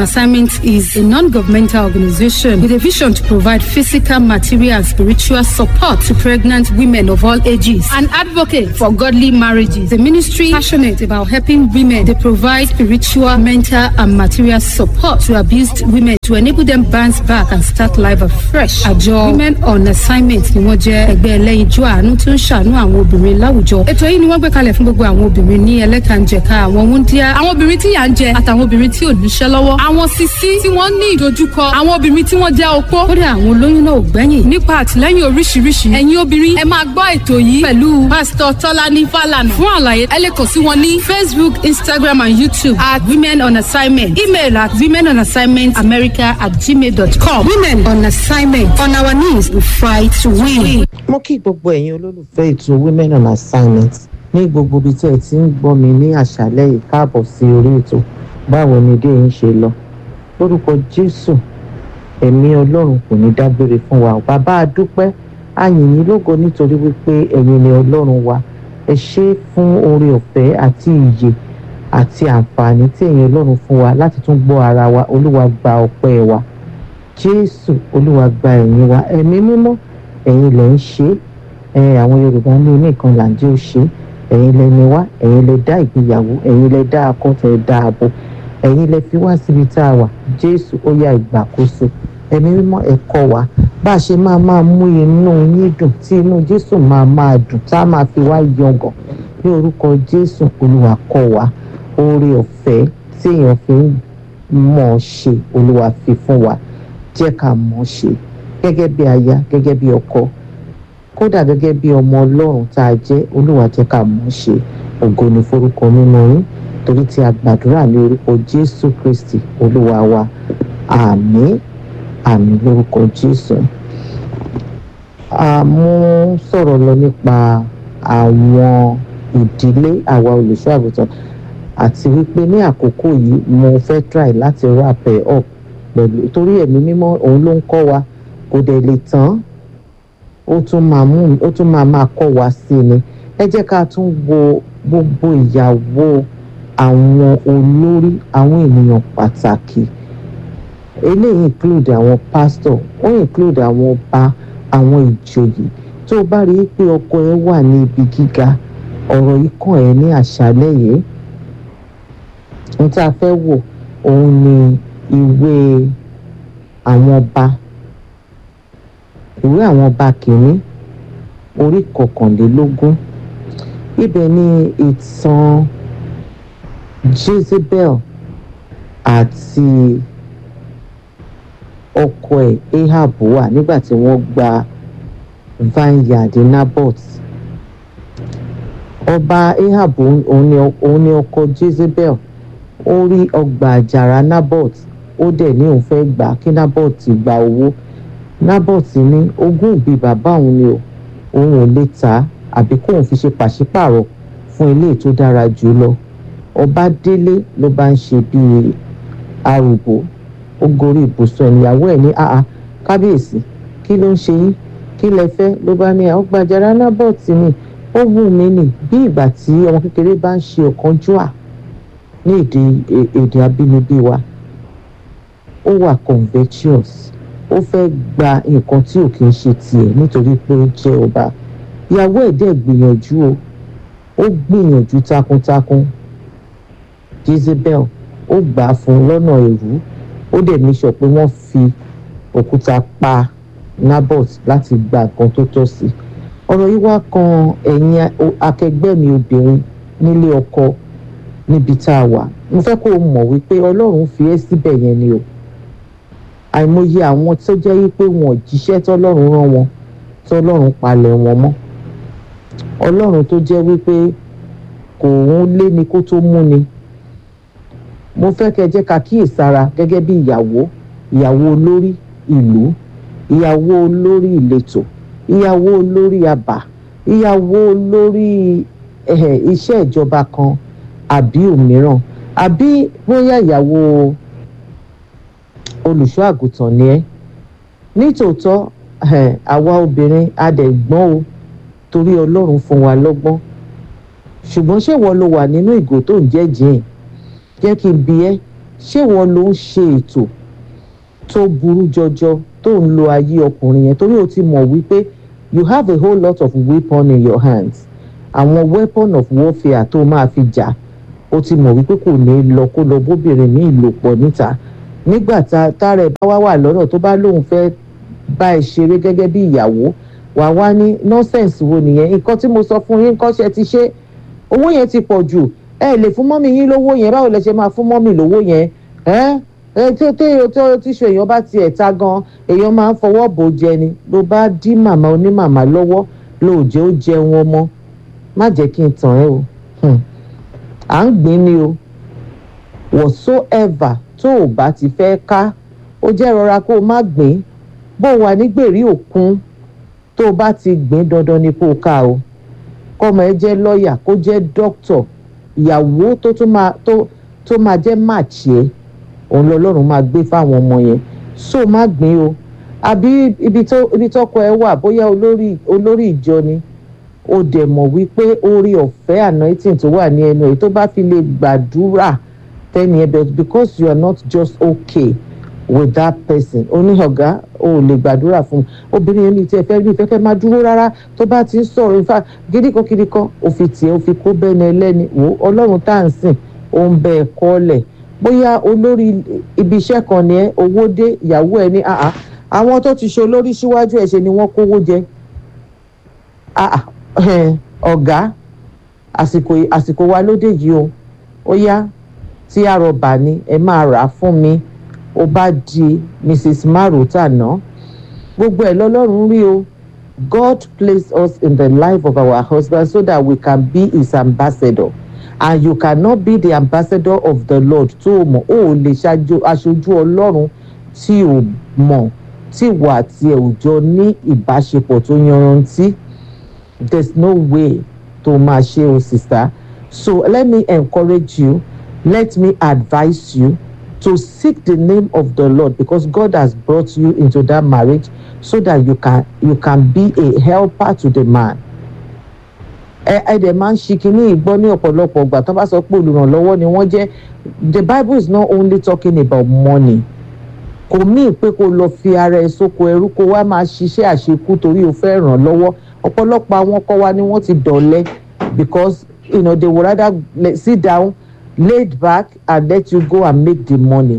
Assignment is a non-governmental organization with a vision to provide physical, material, and spiritual support to pregnant women of all ages. An advocate for godly marriages. The ministry passionate about helping women. They provide spiritual, mental, and material support to abused women to enable them bounce back and start life afresh. Àjọ Women on Assignment ni wọ́n jẹ́ ẹgbẹ́ ẹlẹ́yinjú àánú tó ń ṣàánú àwọn obìnrin láwùjọ. Ètò yìí ni wọ́n gbé kalẹ̀ fún gbogbo àwọn obìnrin ní ẹlẹ́kànjẹ̀ka àwọn wúndíá, àwọn obìnrin tí yà ń jẹ àtàwọn obìnrin tí ò níṣẹ́ lọ́wọ́, àwọn sisi tí wọ́n ní ìdojúkọ, àwọn obìnrin tí wọ́n jẹ́ opó. Kódà àwọn olóyún náà ò gbẹ́yìn. Nípa àtìlẹ́yìn oríṣiríṣi, ẹ̀yin obìnrin ẹ máa gbọ́ ètò yìí pẹ̀lú Pásítọ̀ Tọ́lání Fálànà. Fún àlàyé, ẹ lè kàn sí wọn ní Facebook, Instagram and YouTube at Women on Assignment. Email at women on assignment america at gmail.com. Women on Assignment. On our knees, we fight to win. mo kí gbogbo ẹ̀yin olólùfẹ́ ètò women on assignment ní gbogbo ibi tí ẹ ti ń gbọ́ mi ní àṣálẹ́ yìí káàbọ̀ sí orí ètò báwo ni dé yín ṣe lọ lórúkọ jésù ẹ̀mí ọlọ́run kò ní dágbére fún wa bàbá àdúpẹ́ àyìn yín lógo nítorí wípé ẹ̀yin ni ọlọ́run wa ẹ ṣé fún oore ọ̀fẹ́ àti ìyè àti àǹfààní tí ẹ̀yin ọlọ́run fún wa láti tún gbọ́ ara wa olúwa gba ọpẹ́ wa jésù olúwa gba ẹ̀yìn wa ẹ̀mí mímọ́ ẹ̀yin lẹ ń ṣe é ẹ àwọn yorùbá ní oníkan là ń jẹ́ ó ṣe é ẹ̀yin lẹ ní wá ẹ̀yin lẹ dá ìgbéyàwó ẹ̀yin lẹ dá akọ́tọ̀ ẹ̀ dá abo ẹ̀yin lẹ fi wá síbi tá a wà jésù ó yá ìgbàkóso ẹ̀mí mímọ́ ẹ kọ́ wa bá a ṣe máa máa mú inú yín dùn tí inú jésù máa máa dùn tá a máa fi wá yangàn ní orúkọ jésù olúwa kọ́ wa oore ọ̀fẹ́ tí èèyàn fi ń mọ̀ ọ́ ṣe olúwa fi fún wa jẹ́ ká mọ̀ ọ́ ṣe gẹ́gẹ́ bí aya gẹ́gẹ́ bí ọkọ kódà gẹ́gẹ́ bí ọmọ ọlọ́run tá a jẹ́ olúwa jẹ́ ká mọ̀ ọ́ ṣe ògo ni forúkọ nínú yín torí tí a gbàdúrà ní orúkọ jésù kristi olúwa wa àmín àmín lórúkọ jésù. a mú sọ̀rọ̀ lọ nípa àwọn ìdílé àwa olùṣọ́ àgùntàn àti wípé ní àkókò yìí mo fẹ́ try láti wrap ẹ̀ up pẹ̀lú torí ẹ̀mí mímọ́ òun ló ń kọ́ wa kò dẹ̀ lè tán ó tún máa mú ó tún máa máa kọ́ wa sí ni ẹ jẹ́ ká tún wo gbogbo ìyàwó àwọn olórí àwọn ènìyàn pàtàkì eléyìí include àwọn pastor ó include àwọn ọba àwọn ìjòyè tó o bá rí i pé ọkọ ẹ wà ní ibi gíga ọ̀rọ̀ yìí kàn ẹ́ ní àṣálẹ́ yìí ohun tí a fẹ́ wò òun ni ìwé àwọn ọba ìwé àwọn ọba kìíní orí kọkànlélógún ibẹ̀ ni ìtàn Jezebel àti ọkọ ẹ̀ Ahab wà nígbà tí wọ́n gba vineyard Naboth ọba Ahab òun ni òun ni ọkọ Jezebel ó rí ọgbà àjàrà Naboth ó dẹ̀ ní òun fẹ́ gbà kí Naboth gba owó Naboth ní ogún ìbí bàbá òun ni o òun ò lè tà á àbí kóun fi ṣe pàṣípààrọ̀ fún ilé tó dára jù lọ ọba délé ló bá ń ṣe bíi arúgbó ó gorí ibùsùn ìyàwó ẹ̀ ní àá kábíyèsí kí ló ń ṣe yín kí lẹ fẹ́ ló bá ní ọgbà àjàrà Naboth ni ó wù mí nì bí ìgbà tí ọmọ kékeré bá ń ṣe ọ̀kánjúà ní èdè èdè abínibí wa ó wà conventions ó fẹ́ gba nǹkan tí ò kì í ṣe tiẹ̀ nítorí pé ó jẹ́ ọba ìyàwó ẹ̀ dẹ̀ gbìyànjú o ó gbìyànjú takuntakun Jezebel ó gbà á fún un lọ́nà èrú ó dẹ̀ ní sọ pé wọ́n fi òkúta pa Naboth láti gba nǹkan tó tọ́ sí ọ̀rọ̀ yìí wá kan ẹ̀yin akẹgbẹ́ mi obìnrin nílé ọkọ níbi tá a wà mo fẹ́ kó o mọ̀ wípé ọlọ́run fi ẹ́ síbẹ̀ yẹn ni o àìmọye àwọn tó jẹ́ wípé wọn ò jíṣẹ́ tọ́lọ́run rán wọn tọ́lọ́run palẹ̀ wọn mọ́ ọlọ́run tó jẹ́ wípé kò ń lé ni kó tó mú ni mo fẹ́ kẹ́ jẹ́ ká kíyèsára gẹ́gẹ́ bí ìyàwó ìyàwó olórí ìlú ìyàwó olórí ìletò ìyàwó olórí àbà ìyàwó olórí iṣẹ́ ìjọba kan àbí òmíràn àbí bóyá ìyàwó olùṣọ́ àgùntàn ni ẹ́ nítòótọ́ àwa obìnrin adẹ̀gbọ́n o torí ọlọ́run fún wa lọ́gbọ́n ṣùgbọ́n ṣé wọ́n lo wà nínú ìgò tó ń jẹ́ jìn jẹ́ kí n bi ẹ́ ṣé wọn ló ń ṣe ètò tó burú jọjọ tó ń lo ayé ọkùnrin yẹn torí o ti mọ̀ wípé you have a whole lot of weapon in your hands àwọn weapon of warfare tó máa fi jà o ti mọ̀ wípé kò ní lọ kó lọ bóbìnrin ní ìlòpọ̀ níta nígbà tá tára ẹ̀ bá wá wà lọ́nà tó bá lóun fẹ́ bá ẹ ṣeré gẹ́gẹ́ bí ìyàwó wà wá ní nọ́sẹ̀nsì wo nìyẹn nǹkan tí mo sọ fún yín nǹkan ṣe ti ṣe owó yẹn ti pọ̀ jù ẹ lè fún mọ́mì yín lówó yẹn báwo lẹ ṣe máa fún mọ́mì lówó yẹn ẹ ẹ tí tí tí tíṣu èèyàn bá tiẹ̀ ta gan èèyàn máa ń fọwọ́ bò jẹ ni ló bá dí màmá onímàmá lọ́wọ́ ló jẹ́ ó jẹun ọmọ má jẹ́ kí n tàn ẹ́ o à ń gbìn ni o whatsoever tó o bá ti fẹ́ ká ó jẹ́ rọra kó o má gbìn bó o wà ní gbèrí òkun tó o bá ti gbìn dandan ni kó o ká o kọ́mọ ẹ jẹ́ lọ́ọ̀yà kó jẹ́ dókítọ̀ ìyàwó tó tún máa tó tó máa jẹ́ màchí ẹ òun lọ́lọ́run máa gbé fáwọn ọmọ yẹn so má gbìn o àbí ibi tó ibi tọkọ ẹ wà bóyá olórí olórí ìjọ ni ó dẹ̀ mọ̀ wípé orí ọ̀fẹ́ anointing tó wà ní ẹnu ẹ̀ tó bá fi lè gbàdúrà tẹ́ni ẹ bẹ̀ because you are not just okay with that person ó ní ọ̀gá o ò lè gbàdúrà fún un obìnrin yẹn ní tí ẹ fẹ́ rí ìfẹ́ fẹ́ máa dúró rárá tó bá ti ń sọ̀rọ̀ ìfà gídíkan gídíkan ó fi tiẹ̀ ó fi kó bẹ́ni ẹlẹ́ni wò ó ọlọ́run tá à ń sìn ó ń bẹ ẹ kọ́lẹ̀ bóyá olórí ibi iṣẹ́ kan ni ẹ owó dé ìyàwó ẹ ní àá àwọn tó ti ṣe olórí síwájú ẹ̀ ṣe ni wọ́n kówó jẹ ọ̀gá àsìkò àsìkò wa lóde yìí o ó yá tí àrọ̀bà ni ẹ máa rà á fún mi ó bá di mrs marota ná gbogbo ẹ̀ lọ́lọ́run rí o god placed us in the life of our husband so that we can be his ambassador and you cannot be the ambassador of the lord tó o mọ̀ o ò lè ṣaṣojú ọlọ́run tí o mọ̀ tí ìwà àti ẹ̀ ò jọ ní ìbáṣepọ̀ tó yanrantí there's no way to máa ṣe o sister so let me encourage you let me advise you to seek the name of the lord because god has brought you into that marriage so that you can you can be a helper to the man ẹ ẹ dẹ̀ máa ń ṣi kínní ìgbọ́ ní ọ̀pọ̀lọpọ̀ ọgbà tó bá sọ pé olùrànlọ́wọ́ ni wọ́n jẹ́ the bible is not only talking about money kò míì pé kó lọ fi ara ẹ sóko ẹrú kó wá máa ṣiṣẹ́ àṣekú torí o fẹ́ ràn lọ́wọ́ ọ̀pọ̀lọpọ̀ àwọn ọkọ wa ni wọ́n ti dọ̀lẹ́ because you know, they would rather sit down laid back and let you go and make the money.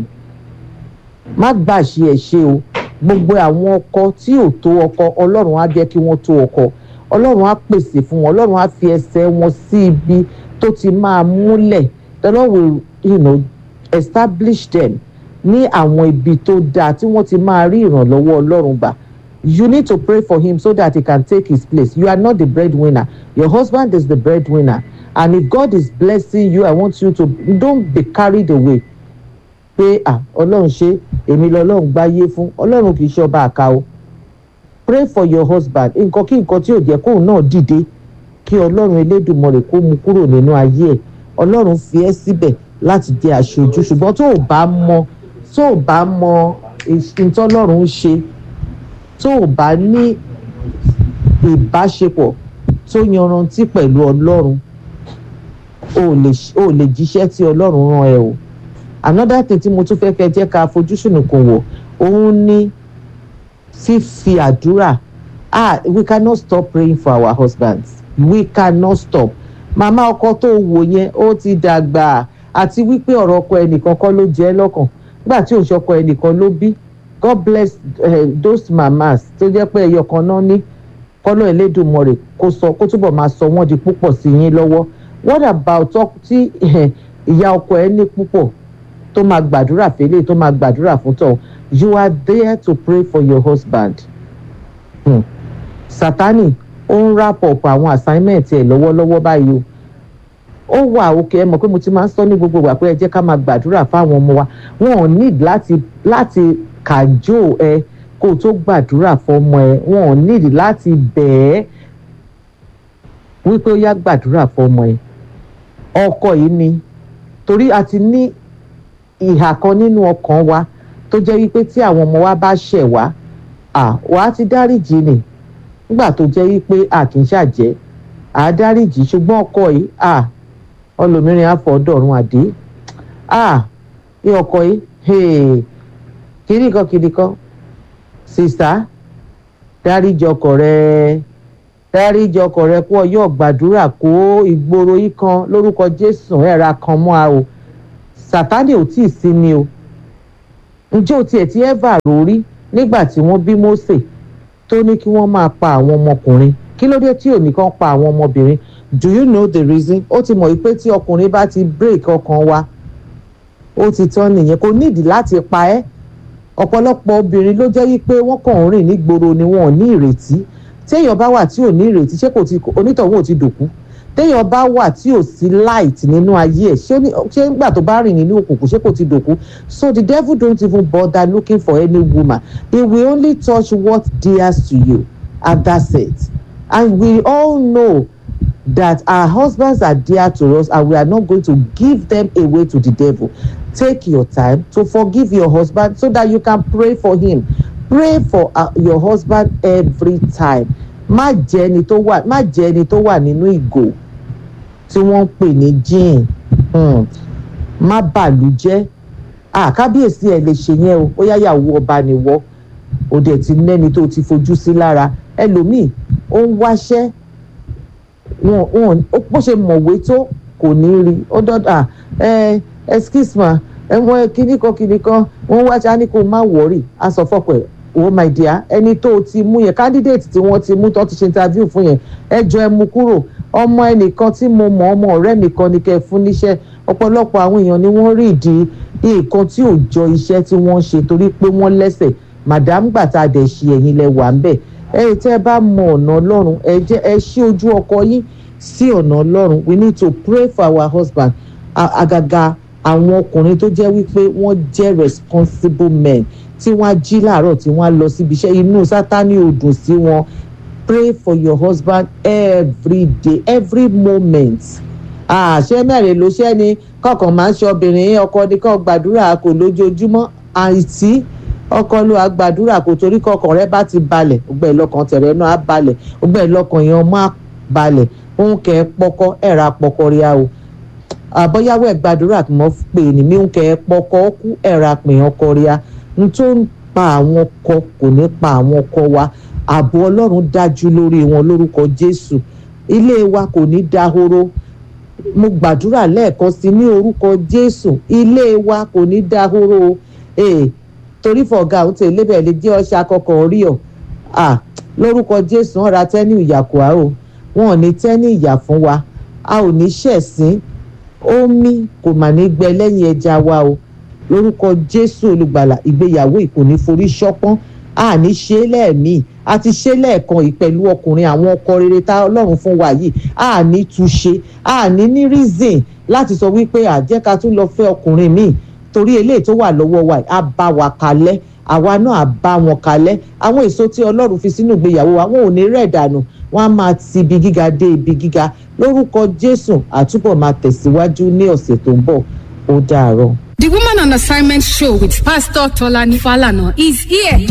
má gbà ṣe ẹ̀ ṣe o gbogbo àwọn ọkọ tí ò tó ọkọ ọlọ́run á jẹ́ kí wọ́n tó ọkọ ọlọ́run á pèsè fún wọn ọlọ́run á fi ẹsẹ̀ wọn sí ibi tó ti máa múlẹ̀ the lord will you know, establish them ní àwọn ibi tó dáa tí wọ́n ti máa rí ìrànlọ́wọ́ ọlọ́run gbà you need to pray for him so that he can take his place you are not the breadwinner your husband is the breadwinner and if God is blessing you I want you to don't be carried away pé ah ọlọ́run ṣe èmi lọ́lọ́run gbáyé fún ọlọ́run kì í ṣe ọba àká o pray for your husband nǹkan kí nǹkan tí ò jẹ́ kóun náà dìde kí ọlọ́run elédùnmọ̀rẹ̀ kó mu kúrò nínú ayé ẹ̀ ọlọ́run fi ẹ́ síbẹ̀ láti jẹ́ aṣojú ṣùgbọ́n tó o bá mọ tó o bá mọ ìtọ́lọ́run ń ṣe tó o bá ní ìbáṣepọ̀ tó yanrantí pẹ̀lú ọlọ́run o lè jíṣẹ́ tí ọlọ́run rán ẹ o another thing tí mo tún fẹ́ kẹ́ jẹ́ ká fojúsùn kò wò òun ní fífi àdúrà ah we cannot stop praying for our husbands we cannot stop màmá ọkọ tó wò yẹn ó ti dàgbà àti wípé ọ̀rọ̀ ọkọ ẹnìkan kọ́ ló jẹ́ lọ́kàn nígbà tí òṣọkọ ẹnìkan ló bí God bless uh, those mamas tó jẹ́ pé ẹyọ kan náà ní kọ́lọ́ Ẹlẹ́dùmarè kó sọ kó túbọ̀ máa sọ wọ́n di púpọ̀ sí yín lọ́wọ́ what about tí ìyá ọkọ ẹ ní púpọ̀ tó máa gbàdúrà fẹ́lẹ́ tó máa gbàdúrà fún tọ̀ you are there to pray for your husband. Hmm. Sátánì ó ń wrap up àwọn assignment ẹ̀ lọ́wọ́lọ́wọ́ báyìí o ó wà òkè ẹ mọ̀ pé mo ti máa ń sọ ní gbogbo ìgbà pé ẹ jẹ́ ká máa gbàdúrà fáwọn ọmọ wa wọn ò need láti láti kàjò ẹ kó o tó gbàdúrà fọmọ ẹ wọn ò need láti bẹ̀ẹ́ wípé ó yá gbàdúrà fọmọ ẹ ọkọ yìí ni torí a ti ní ìhà kan nínú ọkàn wa tó jẹ́ wípé tí àwọn ọmọ wa bá ṣẹ̀ wá à wà á ti dáríjì nì nígbà tó jẹ́ wípé a kì í ṣàjẹ́ à á dáríjì ṣùgbọ́n ọkọ yìí à ọlọ́mìnrin àfọ̀ọ́dọ̀run àdé à ní ọkọ yìí hey, kiri kan kiri kan sista dáríjì ọkọ rẹ dáríjì ọkọ rẹ kó ọyọ gbàdúrà kó ìgboro yìí kan lórúkọ jésù ẹ̀ra kan mọ́ a o sátánì ò tí ì sí ni o ǹjẹ́ o tiẹ̀ ti ẹ́fà rórí nígbà tí wọ́n bí Mósè tó ní kí wọ́n máa pa àwọn ọmọkùnrin kí ló dé tí ò ní kàn pa àwọn ọmọbìnrin do you know the reason ó ti mọ̀ wípé tí ọkùnrin bá ti break ọkàn wa ó ti tán nìyẹn kò nídìí láti pa ẹ́ ọ̀pọ̀lọpọ̀ obìnrin ló jẹ́ wípé wọ́n kàn ń rìn nígboro ni wọn ò ní ìrètí téèyàn bá wà tí ò ní ìrètí ṣé kò ti onítọ̀hún ò ti dòkú téèyàn bá wà tí ò sí light nínú ayé ẹ̀ ṣé ṣé nígbà tó bá rìn nínú òkùnkùn ṣé kò ti dòkú so the devil don't even bother looking for any woman he will only touch what dears to you and that's it and we all know that our husbands are dear to us and we are not going to give them away to the devil take your time to forgive your husband so that you can pray for him pray for uh, your husband every time má jẹ́ ẹni tó wà má jẹ́ ẹni tó wà nínú ìgò tí wọ́n ń pè ní gin hmm. má bàlú jẹ́ àkábíyèsí ẹ̀ lè ṣe yẹn o ó yá yàwó ọba nìwọ ó dẹ̀ ti nẹ́ni tó ti fojú sí lára ẹlòmíì ó ń wáṣẹ́ wọn wọn bó ṣe mọ̀wé tó kò ní rí ó dọ́dà ẹ excuse ma ẹ̀wọ̀n kíní kan kíní kan wọ́n wá ṣáá ní kó má wọ̀rì á sọ fọ́pọ̀ ẹ̀ oh my dear ẹni tó o ti mú yẹn candidate tí wọ́n ti mú tó ti ṣe interview fún yẹn ẹ jọ ẹ mú kúrò ọmọ ẹnìkan tí mo mọ̀ ọmọ ọ̀rẹ́ mi kan ní kẹ́ ẹ fún níṣẹ́ ọ̀pọ̀lọpọ̀ àwọn èèyàn ni wọ́n rí ìdí nǹkan tí ò jọ iṣẹ́ tí wọ́n ṣe torí pé wọ́n lẹ́sẹ̀ madam gbàtà dẹ̀ ṣe ẹ̀yin lẹ wà ń bẹ̀ ẹ tẹ́ ẹ bá mọ ọ̀nà ọlọ́run ẹ jẹ́ ẹ ṣí ojú ọkọ yín sí ọ̀nà ọlọ́run we need to pray for our husband àgàgà àwọn ọkùnrin tó jẹ́ wípé wọ́n jẹ́ responsible men tí wọ́n á jí láàárọ̀ tí wọ́n á lọ síbi iṣẹ́ inú sátani ò dùn sí wọn pray for your husband every day every moment àṣẹ mẹ́rin ló ṣẹ́ ni kọ̀ọ̀kan máa ń ṣe obìnrin ọkọ ní kàn gbàdúrà kò lójoojúmọ́ àìsí ọkọ ló wàá gbàdúrà kò torí kọkàn rẹ bá ti balẹ̀ ọgbẹ́ ìlọkàn tẹ̀rẹ̀ náà á balẹ̀ ọgbẹ́ ìlọkàn yẹn ọmọ á balẹ̀ òun kẹ́ ẹ pọkọ ẹ̀ra pọkọ rí a o àbọ̀yáwó ẹ̀ gbàdúrà kí wọ́n pè ní mí òun kẹ́ ẹ pọkọ kú ẹ̀ra pè ọkọ rí a n tó ń pa àwọn ọkọ kò ní pa àwọn ọkọ wa ààbò ọlọ́run dájú lórí wọn lórúkọ jésù ilé wa kò ní dahoro mo gbàdúrà lẹ́ẹ̀kan sí ní orúkọ jésù ilé wa kò ní dahoro ee torí fọ̀gá àwọn tèlé bẹ̀ lè jẹ́ ọṣà kọkàn rí ọ à lórúkọ jésù wọn ra tẹ́ni ìyàkùá o wọn ò ní tẹ́ni ìyà fún wa a ò ní ṣẹ̀sín omi kò mà ní gbẹ lẹ́yìn ẹja wa o lórúkọ jésù olùgbàlà ìgbéyàwó ìkò ní forí ṣọpọ́n a ní ṣe é lẹ́ẹ̀mí a ti ṣe lẹ́ẹ̀kan yìí pẹ̀lú ọkùnrin àwọn ọkọ rere tá ọlọ́run fún wa yìí a ní túṣe a ní ní reason láti sọ wípé àjẹká tún lọ fẹ́ ọkùnrin míì torí eléyìí tó wà lọ́wọ́ wa á bá wa kalẹ̀ àwa náà á bá wọn kalẹ̀ àwọn èso tí ọlọ́run fi sínú ìgbéyàwó wa wọn ò ní rẹ̀ dànù wọn á máa ti ibi gíga dé ibi gíga lórúkọ jésù àtúbọ̀ máa tẹ̀síwájú ní ọ̀sẹ̀ tó ń bọ̀ ó dàárọ̀. The Woman on Assignment show with Pastor Tolani Falana is here.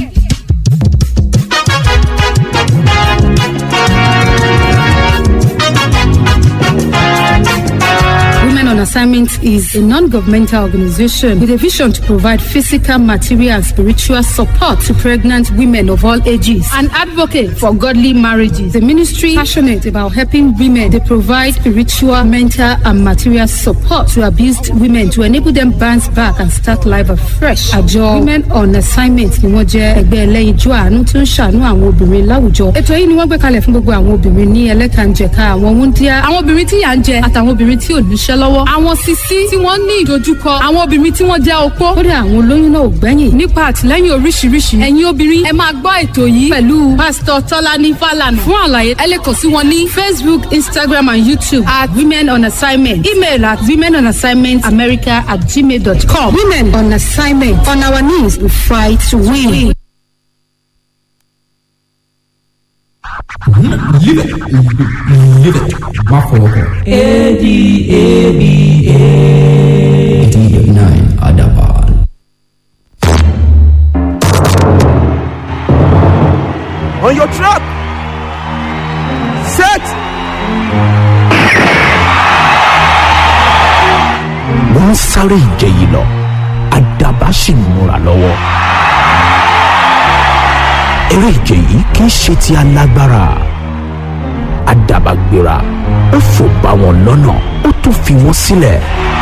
Women on Assignment is a non-governmental organization with a vision to provide physical, material, and spiritual support to pregnant women of all ages. An advocate for godly marriages. The ministry passionate about helping women. They provide spiritual, mental, and material support to abused women to enable them bounce back and start life afresh. Àjọ Women on Assignment ni wọ́n jẹ́ ẹgbẹ́ ẹlẹ́yinjú àánú tó ń ṣàánú àwọn obìnrin láwùjọ. Ètò yìí ni wọ́n gbé kalẹ̀ fún gbogbo àwọn obìnrin ní ẹlẹ́kànjẹ̀ka àwọn wúndíá, àwọn obìnrin tí yà ń jẹ àtàwọn obìnrin tí ò níṣẹ́ lọ́wọ́ àwọn sisi tí wọ́n ní ìdojúkọ àwọn obìnrin tí wọ́n jẹ́ opó kódà àwọn olóyún náà ò gbẹ́yìn nípa àtìlẹ́yìn oríṣiríṣi ẹ̀yin obìnrin ẹ máa gbọ́ ètò yìí pẹ̀lú pásítọ̀ tọ́lání fàlànà fún àlàyé ẹ lè kàn sí wọn ní facebook instagram and youtube at women on assignment email at women on assignment america at gmail dot com women on assignment on our knees we fight to win. Live it. Live it. Má fọwọ́ kọ. A-D-A-B-A. D-9 Adaban. on your trap. Set. wọ́n ń sáré ìje yìí lọ àdàbà sì ń múra lọ́wọ́. eré ìje yìí kì í ṣe ti alágbára àdàbà gbéra ó fò bá wọn lọ́nà ó tún fi wọ́n sílẹ̀.